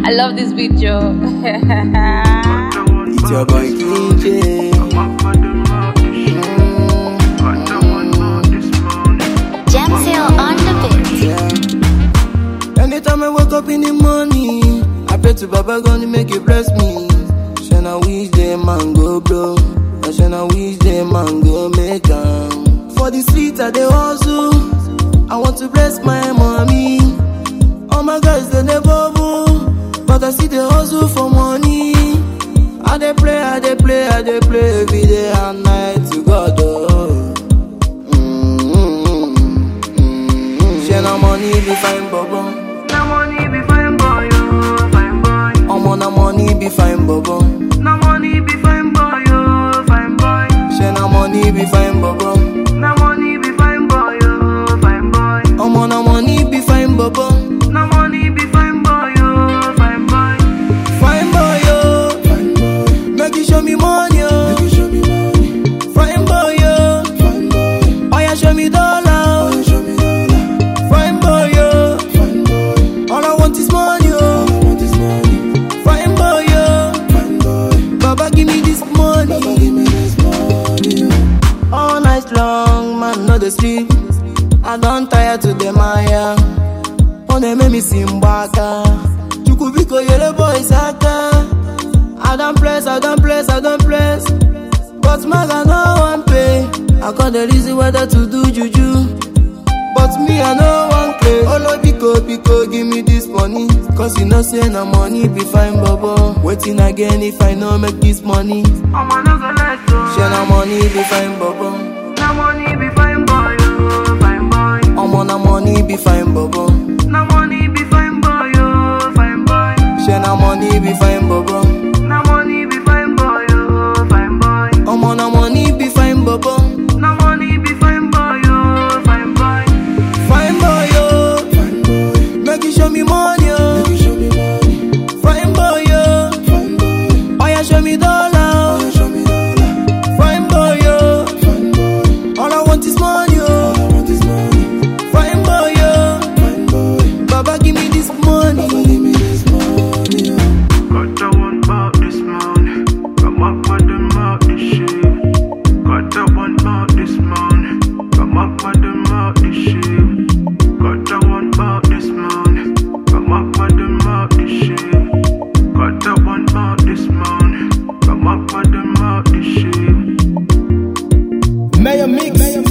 I love this video. It's your boy KJ. Jamsil on the beat. Yeah. Anytime I wake up in the morning, I pray to Baba God to make it bless me. Shana wish them man go blow. And Shana wish them man go make am. For the street I dey hustle. I want to bless my mommy. All my guys they dey bubble, but I see the hustle for money. I dey play, I dey play, I dey play every day and night to God. Oh. Share na money be fine, bobo. Na money be fine boy, oh, fine boy. Omo na money be fine, bobo. Na money be fine boy, oh, fine boy. Share na money be fine, bobo. Na money be fine boy, oh, fine boy. Omo na money be fine, bobo. Na money be fine boy, oh, fine boy. Fine boy, yo. Make you show me money, yo. Fine boy, yo. Oh yeah, show me dollar. Fine boy, yo. All I want is money, yo. Fine boy, yo. Baba, give me this money. All night long, man, no the sleep. I don't tire to the Maya. Oh, they make me sing baka. Chukubiko, yellow boy, saka. I don't bless, I don't bless, I don't bless. But maga no one pay. I got the reason whether to do juju. But me, I no one play. Olo biko biko, give me this money. Cause you know say na money be fine, bobo. Waiting again if I no make this money. I'm another let go. Share na money be fine, bobo. Na money be fine boy, oh, fine boy. Omo na money be fine, bobo. Na money be fine boy, oh, fine boy. Share na money be fine, bobo. Na money be fine boy, oh, fine boy. Omo na money be fine, bobo. Na money be fine boy, oh, fine boy. Fine boy, yo. Make you show me money, yo. Fine boy, yo. Oh yeah, show me dollar. Fine boy, yo. All I want is money, yo. Fine boy, yo. Baba, give me this money. Got a one about this man. Come up with them out this shit. Got a one about this man. Come up with them out this shit. Got a one about this man. Come up with them out this shit. Got a one about this man. Come up with them out this shit. Mayor Mix.